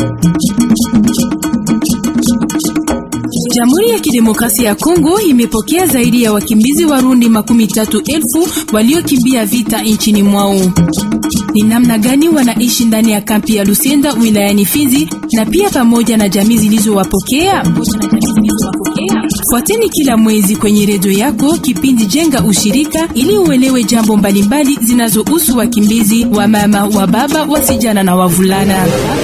Jamhuri ya Kidemokrasia ya Kongo imepokea zaidi ya wakimbizi Warundi makumi tatu elfu waliokimbia vita nchini mwao. Ni namna gani wanaishi ndani ya kampi ya Lusenda wilayani Fizi na pia pamoja na jamii zilizowapokea? Fuateni kila mwezi kwenye redio yako kipindi Jenga Ushirika ili uelewe jambo mbalimbali zinazohusu wakimbizi wa mama, wa baba, wasijana na wavulana.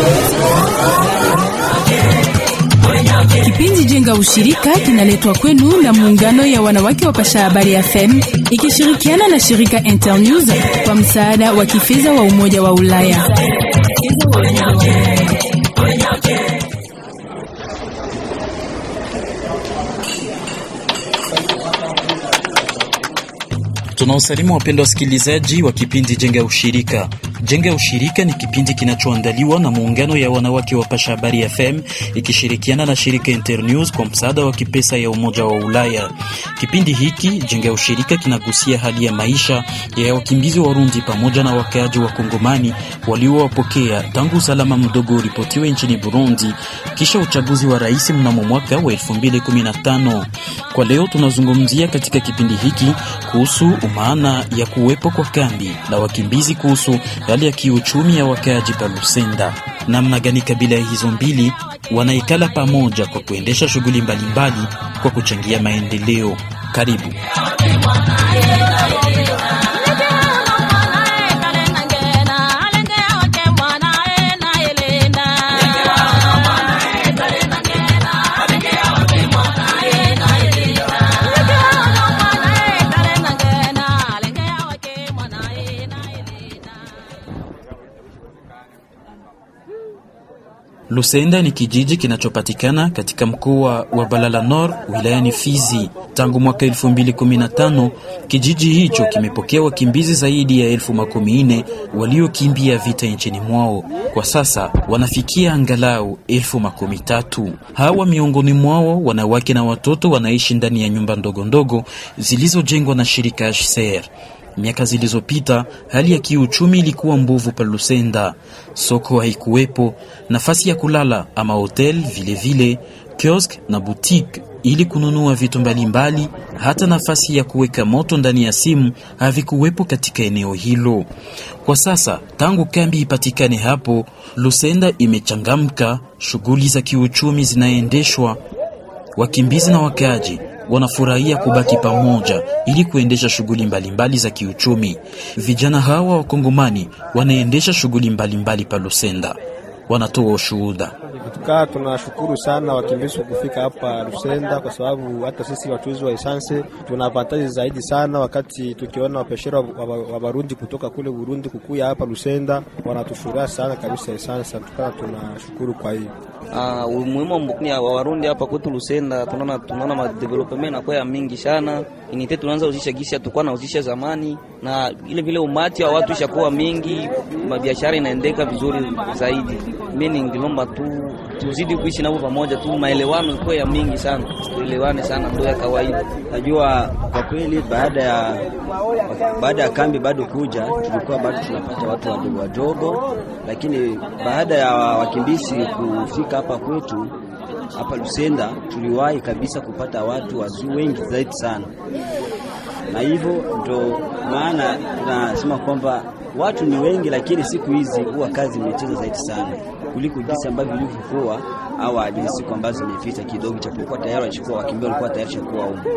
Kipindi Jenga Ushirika kinaletwa kwenu na muungano ya wanawake wa Pasha Habari FM ikishirikiana na shirika Internews kwa msaada wa kifedha wa Umoja wa Ulaya. Tunawasalimu wapendwa wasikilizaji wa kipindi Jenga Ushirika. Jenga Ushirika ni kipindi kinachoandaliwa na muungano ya wanawake wa Pasha Habari FM ikishirikiana na shirika Internews kwa msaada wa kipesa ya Umoja wa Ulaya. Kipindi hiki Jenga Ushirika kinagusia hali ya maisha ya wakimbizi Warundi pamoja na wakaaji wa Kongomani waliowapokea tangu usalama mdogo uripotiwe nchini Burundi kisha uchaguzi wa rais mnamo mwaka wa 2015. Kwa leo tunazungumzia katika kipindi hiki kuhusu maana ya kuwepo kwa kambi la wakimbizi, kuhusu hali ya kiuchumi ya wakaaji pa Lusenda, namna gani kabila hizo mbili wanaikala pamoja kwa kuendesha shughuli mbalimbali kwa kuchangia maendeleo. Karibu. Lusenda ni kijiji kinachopatikana katika mkoa wa Balala Nord wilayani Fizi. Tangu mwaka 2015 kijiji hicho kimepokea wakimbizi zaidi ya elfu makumi nne waliokimbia vita nchini mwao. Kwa sasa wanafikia angalau elfu makumi tatu. Hawa miongoni mwao wanawake na watoto wanaishi ndani ya nyumba ndogo ndogo zilizojengwa na shirika HCR. Miaka zilizopita hali ya kiuchumi ilikuwa mbovu pa Lusenda. Soko haikuwepo, nafasi ya kulala ama hotel vilevile, kiosk na boutique ili kununua vitu mbalimbali, hata nafasi ya kuweka moto ndani ya simu havikuwepo katika eneo hilo. Kwa sasa tangu kambi ipatikane hapo, Lusenda imechangamka, shughuli za kiuchumi zinaendeshwa, wakimbizi na wakaaji wanafurahia kubaki pamoja ili kuendesha shughuli mbalimbali za kiuchumi. Vijana hawa wakongomani wanaendesha shughuli mbalimbali pa Lusenda, wanatoa ushuhuda. Tukaa tunashukuru sana wakimbizi kufika hapa Lusenda, kwa sababu hata sisi watuzi wa esanse tuna avantaji zaidi sana, wakati tukiona wapeshera wa Barundi kutoka kule Burundi kukuya hapa Lusenda, wanatufuraha sana kabisa esanse. Tukana tunashukuru kwa hiyo Uh, umuhimu wa Warundi hapa kwetu Lusenda, tunaona tunaona madevelopment na ya mingi sana inite tunaanza uzisha gisi tukua na uzisha zamani, na ile vile umati wa watu ishakuwa mingi, mabiashara inaendeka vizuri zaidi. Mimi ningilomba tu tuzidi kuishi nao pamoja tu, maelewano ikuwe ya mingi sana, tuelewane sana, ndio ya kawaida. Najua kwa kweli, baada ya baada ya kambi bado kuja, tulikuwa bado tunapata watu wadogo wadogo, lakini baada ya wakimbizi kufika hapa kwetu hapa Lusenda, tuliwahi kabisa kupata watu wazuri wengi zaidi sana, na hivyo ndo maana tunasema kwamba watu ni wengi, lakini siku hizi huwa kazi imecheza zaidi sana kuliko jinsi ambavyo ilivyokuwa au ile siku ambazo zimepita kidogo, chapokuwa tayari walikuwa wakimbia, walikuwa tayari chakuwa huko.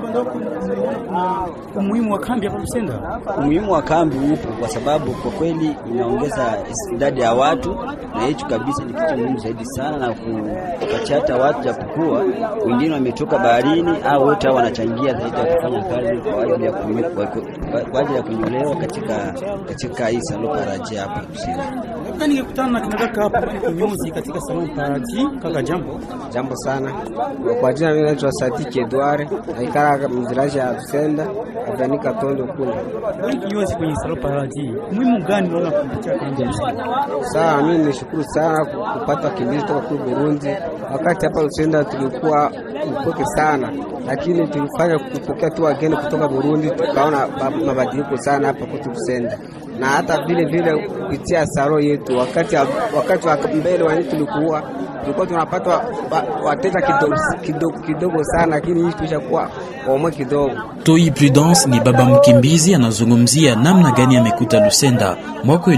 Umuhimu wa kambi hapa Lusenda, umuhimu wa kambi upo kwa sababu kwa kweli inaongeza idadi ya watu, na hicho kabisa ni kitu muhimu zaidi sana, na kupatia hata watu, japokuwa wengine wametoka baharini au wote hao wanachangia zaidi ya kufanya kazi kwa ajili ya kwa ajili ya kunyolewa katika katika hii salon paradis hapa Lusenda. Ningekutana na kinadaka hapa kinyozi katika salon paradis. Kaka, jambo jambo sana. Kwa jina mimi naitwa Sadiki Edward, naikara mziraji ya Lusenda Avenika Tondo kule. Wewe kinyozi kwenye salon paradis, muhimu gani unaona kupitia kambi? Sawa, mimi nishukuru sana kupata wakimbizi kutoka kule Burundi. Wakati hapa Lusenda tulikuwa upoke sana, lakini tulifanya kupokea tu wageni kutoka Burundi, tukaona mabadiliko sana hapa kwetu Lusenda. na hata vile vile kupitia saro yetu. Wakati wakati wa mbele wa tulikuwa tulikuwa tunapata wateja kidogo, kidogo, kidogo sana, lakini hii tulishakuwa omwe kidogo. Toi Prudence ni baba mkimbizi, anazungumzia namna gani amekuta Lusenda mwaka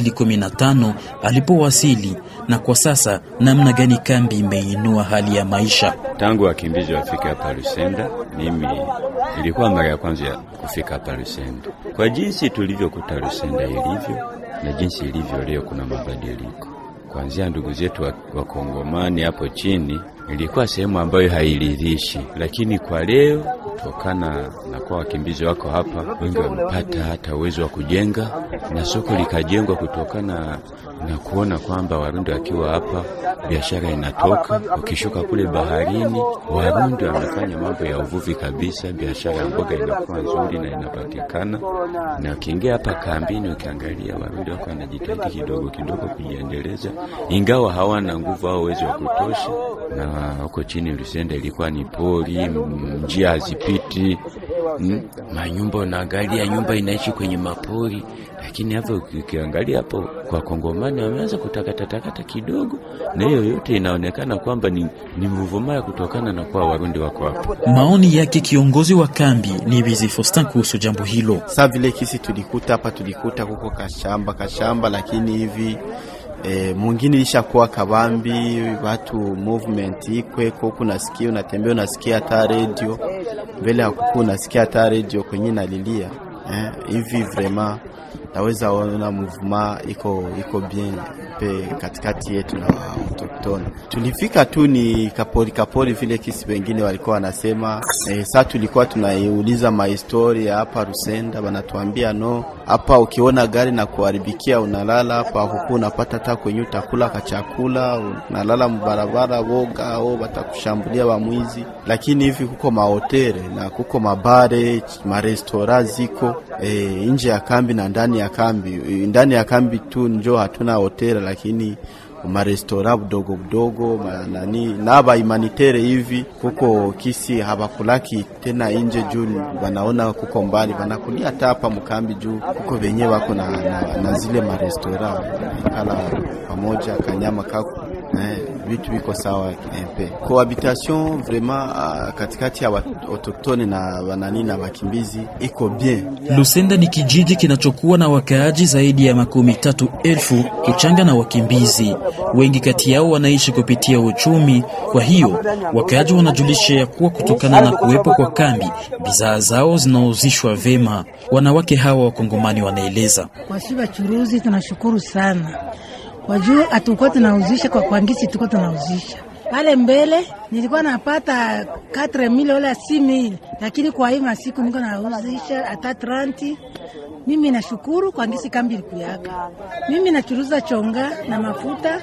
2015 alipowasili na kwa sasa namna gani kambi imeinua hali ya maisha. Tangu wakimbizi wafike hapa Lusenda, mimi ilikuwa mara ya kwanza ya kufika hapa Lusenda. Kwa jinsi tulivyokuta Lusenda ilivyo na jinsi ilivyo leo, kuna mabadiliko kuanzia ndugu zetu wakongomani wa hapo chini, ilikuwa sehemu ambayo hairidhishi, lakini kwa leo kutokana na kwa wakimbizi wako hapa, wengi wamepata hata uwezo wa kujenga na soko likajengwa kutokana na kuona kwamba Warundi wakiwa hapa biashara inatoka. Ukishuka kule baharini, Warundi wamefanya mambo ya uvuvi kabisa, biashara ya mboga inakuwa nzuri na inapatikana. Na ukiingia hapa kambini, ukiangalia Warundi wako wanajitahidi kidogo kidogo kujiendeleza, ingawa hawana nguvu au uwezo wa kutosha. Na huko chini Lusenda ilikuwa ni pori, njia hazipiti, manyumba, unaangalia nyumba inaishi kwenye mapori lakini hapo ukiangalia hapo kwa Kongomani wameanza kutakatakata kidogo, na hiyo yote inaonekana kwamba ni, ni mvuvumaya kutokana na kwa Warundi wako hapo. Maoni yake kiongozi wa kambi ni Bizi Faustin kuhusu jambo hilo. Sa vile kisi tulikuta hapa, tulikuta kuko kashamba kashamba, lakini hivi E, mwingine ishakuwa kabambi, watu movement ikweko, kunasikia unatembea, unasikia hata radio mbele ya kuku, unasikia hata radio kwenye nalilia eh, hivi vraiment naweza ona mouvement iko iko bien pe katikati yetu na autochtone. Tulifika tu ni kapori kapori vile kisi wengine walikuwa wanasema e, saa tulikuwa tunaiuliza mahistoria hapa Rusenda, wanatuambia no, hapa ukiona gari na kuharibikia unalala hapa, huku unapata hata kwenye utakula ka chakula, unalala mbarabara, woga au watakushambulia wamwizi. Lakini hivi kuko mahotere na kuko mabare marestora ziko e, nje ya kambi na ndani ya kambi. Ndani ya kambi tu njo hatuna hoteli, lakini marestora budogo budogo manani na ba humanitere hivi kuko kisi habakulaki tena inje juu banaona kuko mbali, banakulia hata hapa mkambi juu kuko venye wako na, na, na zile marestora ikala pamoja kanyama kako eh, vitu viko sawa mpe cohabitation vraiment uh, katikati ya autochtone na wanani na wakimbizi iko bien. Lusenda ni kijiji kinachokuwa na wakaaji zaidi ya makumi tatu elfu kuchanga na wakimbizi wengi kati yao wanaishi kupitia uchumi. Kwa hiyo wakaaji wanajulisha ya kuwa kutokana na kuwepo kwa kambi, bidhaa zao zinauzishwa vema. Wanawake hawa wakongomani wanaeleza, wasi wachuruzi, tunashukuru sana wajuu hatukuwa tunauzisha kwa kwangisi, tuko tunauzisha pale mbele nilikuwa napata 4000 wala 6000 lakini kwa hii masiku niko nauzisha hata 30. Mimi nashukuru kwa ngisi kambi ilikuyaka. Mimi nachuruza chonga na mafuta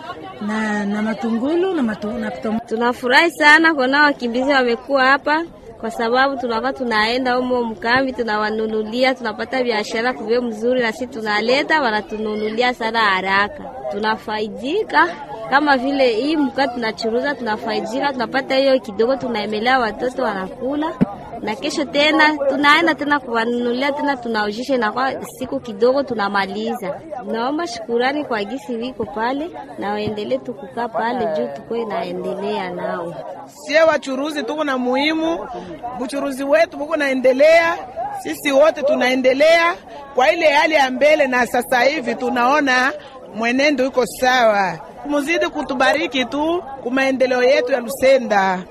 na, na matungulu na, matu, na tunafurahi sana kuona wakimbizi wamekuwa hapa kwa sababu tunakuwa tunaenda umo mkambi, tunawanunulia, tunapata biashara kuvyo mzuri, na sisi tunaleta, wanatununulia sana haraka, tunafaidika kama vile hii mkaa tunachuruza, tunafaidika, tunapata hiyo kidogo, tunaemelea watoto wanakula, na kesho tena tunaenda tena kuwanunulia tena, tunaujisha na kwa siku kidogo tunamaliza. Naomba shukurani kwa gisi wiko pale na waendelee tukukaa pale juu tuko inaendelea nao. Sie wachuruzi tuko na muhimu, uchuruzi wetu uko naendelea, sisi wote tunaendelea kwa ile hali ya mbele, na sasa hivi tunaona mwenendo iko sawa. Muzidi kutubariki tu kwa maendeleo yetu ya Lusenda.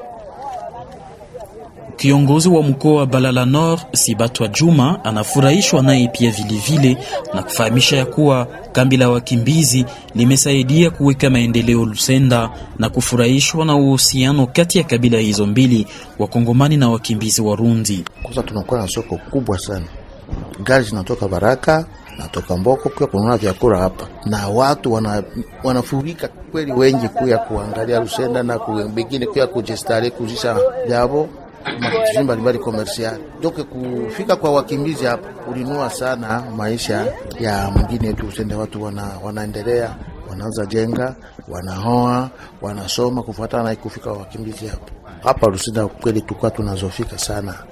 Kiongozi wa mkoa wa Balala Nord Sibatwa Juma anafurahishwa naye pia vilevile na kufahamisha ya kuwa kambi la wakimbizi limesaidia kuweka maendeleo Lusenda na kufurahishwa na uhusiano kati ya kabila hizo mbili, wakongomani na wakimbizi Warundi. Kwanza tunakuwa na soko kubwa sana, gari zinatoka Baraka natoka Mboko kuya kununua vyakula hapa, na watu wana, wanafurika kweli wengi kuya kuangalia Lusenda na wengine kuya kujistare kuzisha vyavo matatizo mbalimbali komersiali doke kufika kwa wakimbizi hapa ulinua sana maisha ya mwingine yetu Lusenda. Watu wana, wanaendelea wanaanza jenga wanaoa wanasoma kufuatana na kufika wakimbizi hapa hapa Lusenda. Kweli tulikuwa tunazofika sana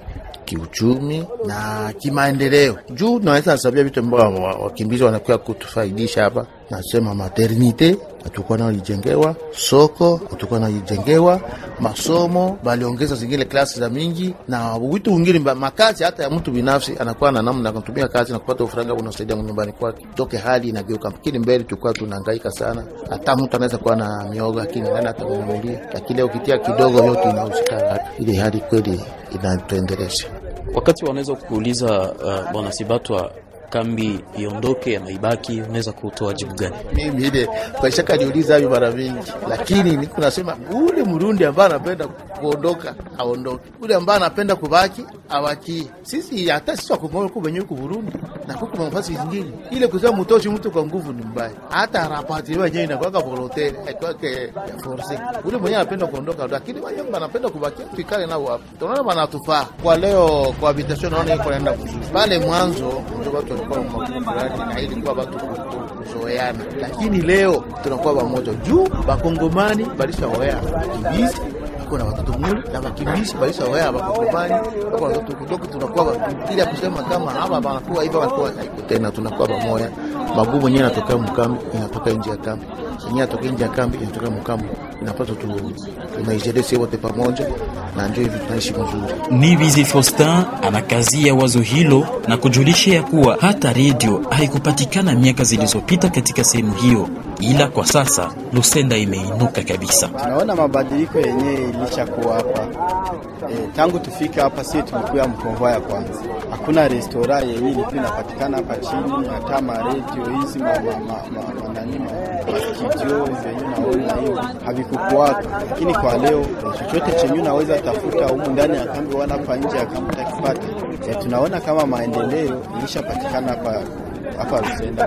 kiuchumi na kimaendeleo. Juu naweza nasabia vitu ambao wakimbizi wanakuwa kutufaidisha hapa, nasema maternite hatukuwa nao lijengewa, soko hatukuwa nao lijengewa, masomo baliongeza zingine klasi za mingi na vitu vingine, makazi hata ya mtu binafsi anakuwa na namna kutumia kazi na kupata ufuranga unasaidia nyumbani kwake, toke hali inageuka. Lakini mbele tulikuwa tunahangaika sana, hata mtu anaweza kuwa na miogo lakini nani atamununulia? Lakini leo ukitia kidogo yote inauzikana, ile hali kweli inatuendelesha. Wakati wanaweza kuuliza uh, bwana Sibatwa kambi iondoke ama ibaki, unaweza kutoa jibu gani? Mimi ile kwaishaka niuliza hivi mara mingi, lakini niko nasema ule Mrundi ambaye anapenda kuondoka aondoke, ule ambaye anapenda kubaki awakie. Sisi hata sisi wakongo wenyewe ku Burundi na kuko nafasi zingine, ile kusema mtoshi mtu kwa nguvu ni mbaya. Hata rapati wenyewe inakuwa volontaire aikwake force. Ule mwenyewe anapenda kuondoka, lakini wenyewe wanapenda kubaki, tukale nao hapo, tunaona wanatufaa kwa leo. Kwa habitation naona iko naenda vizuri. Pale mwanzo ndio watu walikuwa magumu fulani, na ilikuwa watu kuzoeana, lakini leo tunakuwa pamoja juu bakongomani balishaoea kibizi na watoto muli na wakimbizi baisha waya wakongomani wako watoto kidogo, tunakuwa bila kusema kama hapa wanakuwa hivi wanakuwa haiko tena, tunakuwa pamoja. Magumu yenyewe yanatoka mkambi, inatoka nje ya kambi, yenyewe inatoka nje ya kambi, inatoka mkambi, inapata tu tunaijelesi wote pamoja, na ndio hivi tunaishi mzuri. Nibizi Faustin anakazia wazo hilo na kujulisha ya kuwa hata redio haikupatikana miaka zilizopita katika sehemu hiyo, ila kwa sasa Lusenda imeinuka kabisa. Tunaona mabadiliko yenyewe ilishakuwa hapa e, tangu tufika hapa sisi tulikuwa mkonvoa ya kwanza, hakuna restora yenyewe ilikuwa inapatikana hapa chini, hata maredio hizi manani mastudio zenye naona hiyo havikukuwaka, lakini kwa leo chochote chenye unaweza tafuta humu ndani ya kambi wala hapa nje ya kambi utakipata. E, tunaona kama maendeleo ilishapatikana hapa hapa Lusenda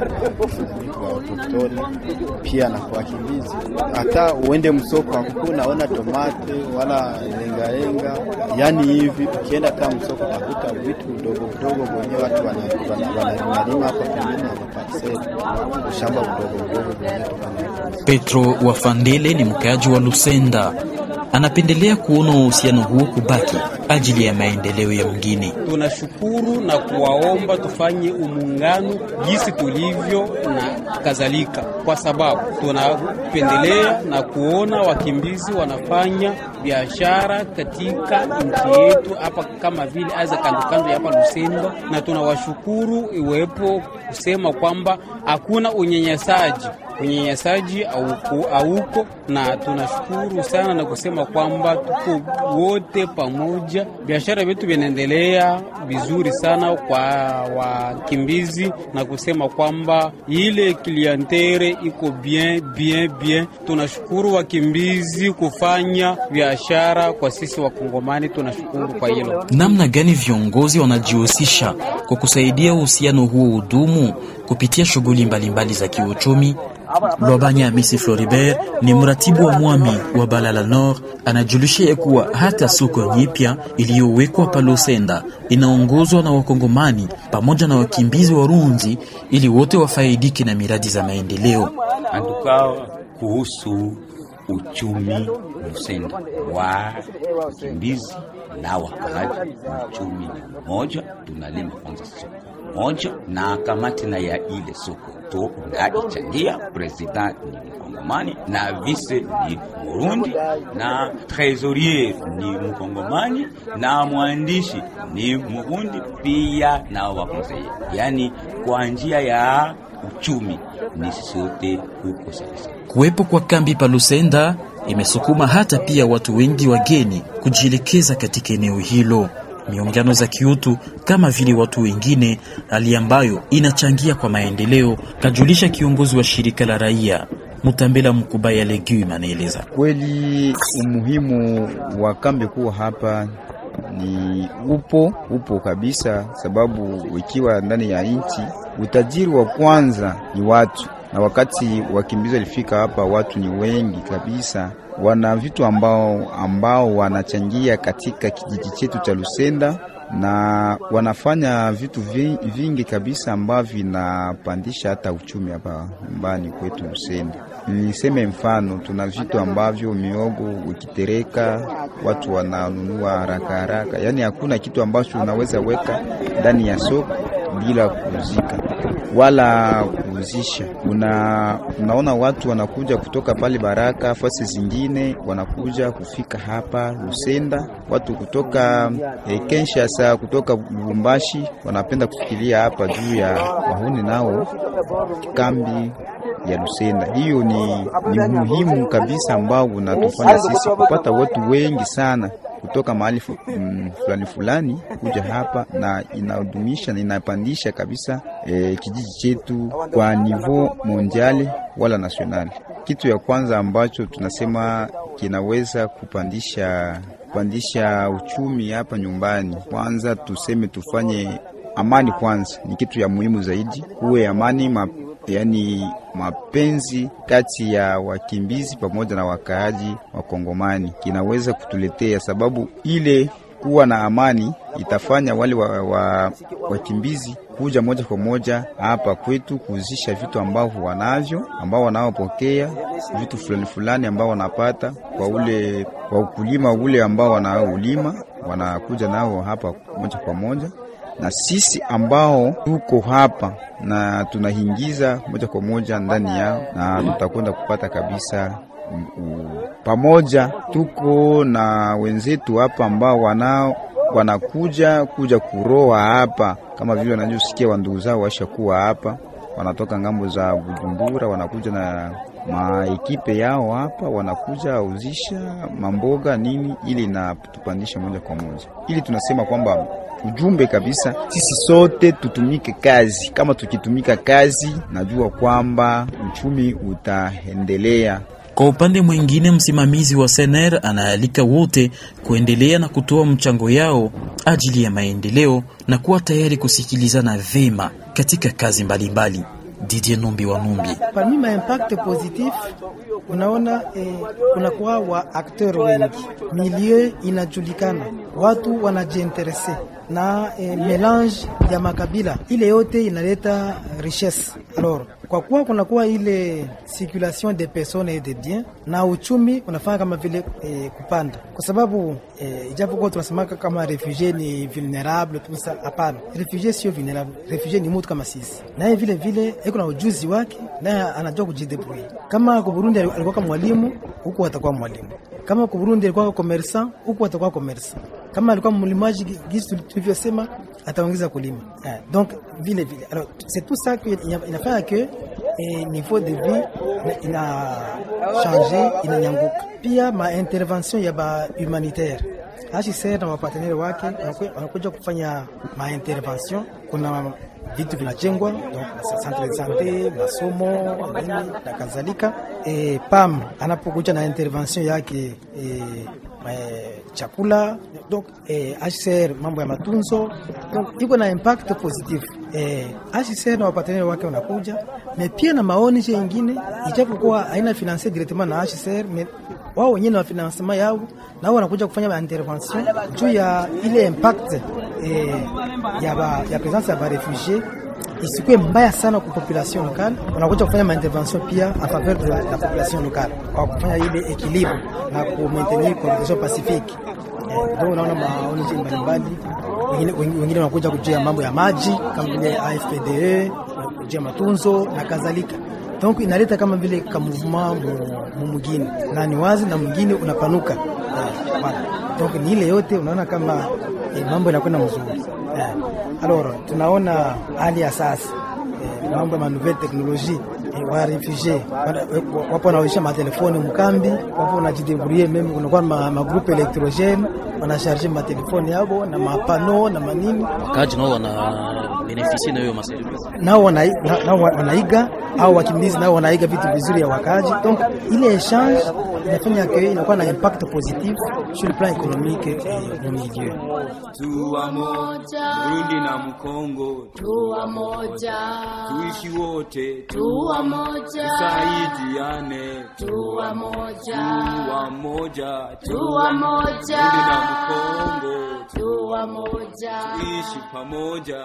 kwa autoktoni pia na kwa wakimbizi. Hata uende msoko hakuku unaona tomate wala lengalenga, yani hivi ukienda hata msoko utakuta vitu vidogo vidogo wenyewe watu wanalima hapa pembeni ya maparseli, shamba vidogo vidogo wenyewe. Petro Wafandele ni mkaaji wa Lusenda anapendelea kuona uhusiano huo kubaki ajili ya maendeleo ya mgini. Tunashukuru na kuwaomba tufanye umuungano jinsi tulivyo na kadhalika, kwa sababu tunapendelea na kuona wakimbizi wanafanya biashara katika nchi yetu hapa, kama vile aza kandokando ya hapa Lusenda, na tunawashukuru iwepo kusema kwamba hakuna unyanyasaji unyanyasaji auko, na tunashukuru sana na kusema kwamba tuko wote pamoja, biashara vyetu vinaendelea vizuri sana kwa wakimbizi, na kusema kwamba ile klientere iko bien bien bien. Tunashukuru wakimbizi kufanya biashara kwa sisi Wakongomani, tunashukuru kwa hilo. Namna gani viongozi wanajihusisha kwa kusaidia uhusiano huo udumu kupitia shughuli mbalimbali za kiuchumi? Lwabanya Misi Floribert ni mratibu wa mwami wa Balala Nord, anajulisha ya kuwa hata soko nyipya iliyowekwa pa Lusenda inaongozwa na Wakongomani pamoja na wakimbizi Warundi ili wote wafaidike na miradi za maendeleo. Antuka kuhusu uchumi Lusenda wa wakimbizi na wakaaji, uchumi moja, tunalima kwanza soko moja na kamati na ya ile soko to naichangia. President ni Mkongomani na vice ni Murundi na trésorier ni Mkongomani na mwandishi ni Murundi pia na wakonseye, yani kwa njia ya uchumi ni sote huko sasa. Kuwepo kwa kambi pa Lusenda imesukuma hata pia watu wengi wageni kujielekeza katika eneo hilo miungano za kiutu kama vile watu wengine, hali ambayo inachangia kwa maendeleo, kajulisha kiongozi wa shirika la raia Mutambela Mkubaya Legume anaeleza. Kweli umuhimu wa kambi kuwa hapa ni upo upo kabisa, sababu ikiwa ndani ya nchi utajiri wa kwanza ni watu, na wakati wakimbizi walifika hapa, watu ni wengi kabisa wana vitu ambao, ambao wanachangia katika kijiji chetu cha Lusenda na wanafanya vitu vingi kabisa ambavyo vinapandisha hata uchumi hapa nyumbani kwetu Lusenda. Niseme mfano, tuna vitu ambavyo miogo ukitereka watu wananunua haraka haraka, yaani hakuna kitu ambacho unaweza weka ndani ya soko bila kuuzika wala kuuzisha. Una, unaona watu wanakuja kutoka pale Baraka, fasi zingine wanakuja kufika hapa Lusenda, watu kutoka eh, Kinshasa, kutoka Lubumbashi wanapenda kufikiria hapa juu ya wahuni nao kambi ya Lusenda. Hiyo ni, ni muhimu kabisa ambao unatufanya sisi kupata watu wengi sana kutoka mahali fu- mm, fulani fulani kuja hapa na inadumisha na inapandisha kabisa eh, kijiji chetu kwa niveau mondiali wala nationali. Kitu ya kwanza ambacho tunasema kinaweza kupandisha kupandisha uchumi hapa nyumbani, kwanza tuseme tufanye amani kwanza, ni kitu ya muhimu zaidi, kuwe amani ma, yani mapenzi kati ya wakimbizi pamoja na wakaaji wa Kongomani kinaweza kutuletea, sababu ile kuwa na amani itafanya wale wa, wa, wakimbizi kuja moja kwa moja hapa kwetu kuuzisha vitu ambavyo wanavyo, ambao wanaopokea vitu fulani fulani ambao wanapata kwa ule kwa ukulima ule ambao wanaoulima, wanakuja nao hapa moja kwa moja na sisi ambao tuko hapa na tunaingiza moja kwa moja ndani yao, na tutakwenda kupata kabisa mm, u- pamoja. Tuko na wenzetu hapa ambao wanao wanakuja kuja kuroa hapa, kama vile wanavyosikia wandugu zao washakuwa hapa, wanatoka ngambo za Bujumbura, wanakuja na maekipe yao hapa, wanakuja uzisha mamboga nini, ili na tupandisha moja kwa moja, ili tunasema kwamba ujumbe kabisa, sisi sote tutumike kazi. Kama tukitumika kazi, najua kwamba uchumi utaendelea. Kwa upande mwingine, msimamizi wa Sener anaalika wote kuendelea na kutoa mchango yao ajili ya maendeleo na kuwa tayari kusikilizana vema katika kazi mbalimbali. Didier Numbi wa Numbi. Parmi ma impact positif unaona eh, kunakuwa wa akteur wengi, milieu inajulikana, watu wanajiinterese na eh, melange ya makabila, ile yote inaleta richesse. Alors kwa kuwa kunakuwa ile circulation de personnes et de biens na uchumi unafanya kama vile eh, kupanda, kwa sababu eh, ijapokuwa tunasemaka kama refugee ni vulnerable tusa, hapana, refugee sio vulnerable, refugee ni mtu kama sisi, naye vile vile iko na ujuzi wake, naye anajua kujidebrouiller. Kama kwa Burundi alikuwa kama mwalimu, huku atakuwa mwalimu. Kama kwa Burundi alikuwa commerçant, huku atakuwa commerçant. Kama alikuwa mlimaji, gisi tulivyosema, ataongeza kulima eh, donc vile vile. Alors c'est tout ça que inafanya que eh, niveau de vie ina, ina change inanyanguka. Pia ma intervention ya ba humanitaire HCR na wapartenere wake wanakuja kufanya ma intervention. Kuna vitu vinajengwa donc centre de sante, masomo nini na kadhalika. E, PAM anapokuja na intervention yake e, e, chakula donc eh, HCR mambo ya matunzo donc iko na impact positive eh, HCR na wapartenere wake wanakuja na pia na maoni ingine, ijapokuwa haina finanse directement na HCR me wao wenyewe na financement yao na wao wanakuja kufanya intervention juu ya ile impact eh, ya ba, ya presence ya ba refugie isikuwe mbaya sana kwa population locale. Wanakuja kufanya maintervention pia a faveur de la, la population locale kwa kufanya ile equilibre na ku maintenir cohabitation pacifique. Eh, ndio unaona maoni mbalimbali, wengine wengine wanakuja kujua mambo ya maji kama vile AFPDE, kujua matunzo na kadhalika. Donc inaleta kama vile ka mouvement mu mwingine na ni wazi na mwingine unapanuka. Eh, voilà. Donc ni ile yote unaona kama eh, mambo yanakwenda mzuri. Eh, alors tunaona hali ya sasa eh, mambo ya manouvelle technologie eh, wa refugee wapo wanaoisha matelefoni mkambi, wapo wanajidebrouiller meme, kunakuwa ma, ma groupe electrogene wanasharge matelefoni yabo na mapano na manini, Wakaaji nao wana benefisie na hiyo maservice. nao wanai- na- nao wanaiga au wakimbizi nao wanaiga vitu vizuri ya wakaji. Donc ile échange inafanya que inakuwa na impact positif sur le plan économique et no milieu. Tuwa moja, Burundi na Mkongo, Tuwa moja, tuishi wote, Tuwa moja, tusaidiane, Tuwa moja, tuwa moja, Tuwa moja, Burundi na Mkongo, Tuwa moja, tuishi pamoja, Tuwa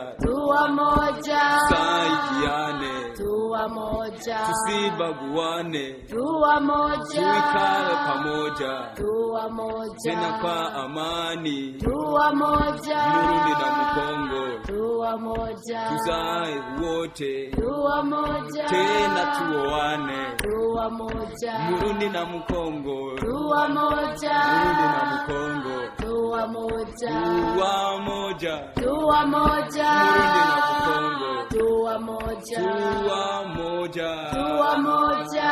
tuwa moja, tusaidiane, tuwa moja, tusibaguane, tuwa moja, tuikale pamoja, tuwa moja, tena kwa amani, tuwa moja, Burundi na Mkongo, tuwa moja, tuzae wote, tuwa moja, tena tuoane, tuwa moja, Burundi na Mkongo, tuwa moja, Burundi na Mkongo, tuwa moja, tuwa moja, tuwa moja, Burundi na Mkongo, tuwa moja, tuwa moja, tuwa moja,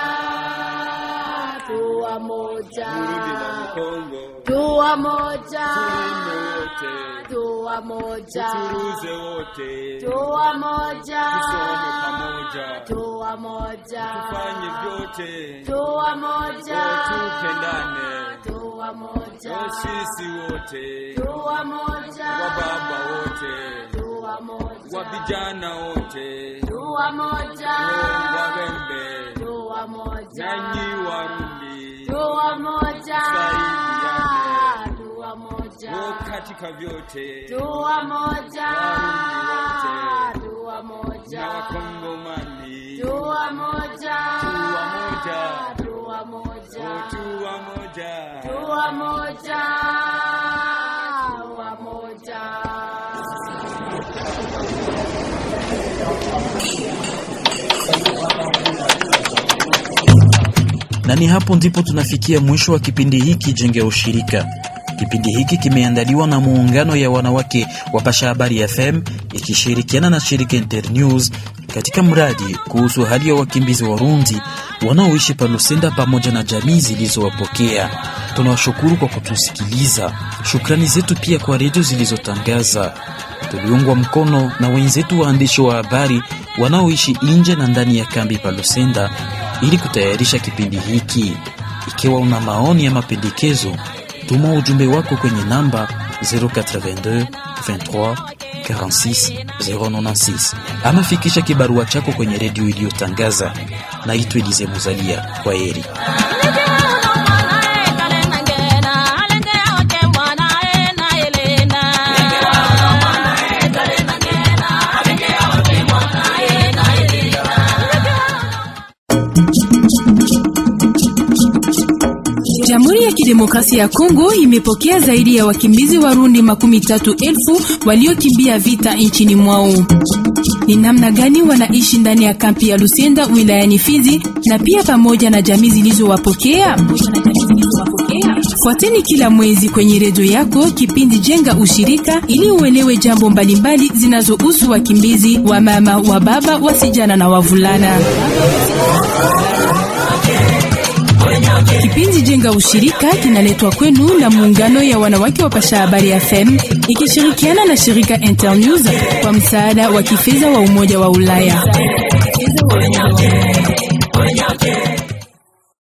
tuwa moja, Burundi na Mkongo, tuwa moja, wote, tuwa moja, turuze wote, tuwa moja, tusome pamoja, tuwa moja, tufanye vyote, tuwa moja, tupendane, tuwa moja, sisi wote, tuwa moja, wababa wote, tuwa moja, wa vijana wote, tuwa moja, wawembe, tuwa moja, nanyi Warundi, tuwa moja, tusaidiane, tuwa moja, wo katika vyote, tuwa moja, Warundi wote, tuwa moja, na Wakongomani, tuwa moja, tuwa moja, tuwa moja, tuwa moja, tuwa moja, tuwa moja. na ni hapo ndipo tunafikia mwisho wa kipindi hiki Jenge ya Ushirika. Kipindi hiki kimeandaliwa na muungano ya wanawake wa Pasha Habari FM ikishirikiana na shirika Internews katika mradi kuhusu hali ya wakimbizi Warundi wanaoishi pa Lusenda pamoja na jamii zilizowapokea. Tunawashukuru kwa kutusikiliza. Shukrani zetu pia kwa redio zilizotangaza. Tuliungwa mkono na wenzetu waandishi wa habari wanaoishi nje na ndani ya kambi pa Lusenda ili kutayarisha kipindi hiki. Ikiwa una maoni ya mapendekezo, tuma ujumbe wako kwenye namba 082 23 46 096 ama fikisha kibarua chako kwenye redio iliyotangaza. Naitwa Elize Muzalia. Kwa heri. Jamhuri ya Kidemokrasia ya Kongo imepokea zaidi ya wakimbizi Warundi makumi tatu elfu waliokimbia vita nchini mwao. Ni namna gani wanaishi ndani ya kampi ya Lusenda wilayani Fizi na pia pamoja na jamii zilizowapokea? Fuateni kila mwezi kwenye redio yako kipindi Jenga Ushirika ili uelewe jambo mbalimbali zinazohusu wakimbizi wa mama, wa baba, wasijana na wavulana. Kipindi Jenga Ushirika kinaletwa kwenu na muungano ya wanawake wa Pasha Habari FM ikishirikiana na shirika Internews kwa msaada wa kifedha wa Umoja wa Ulaya.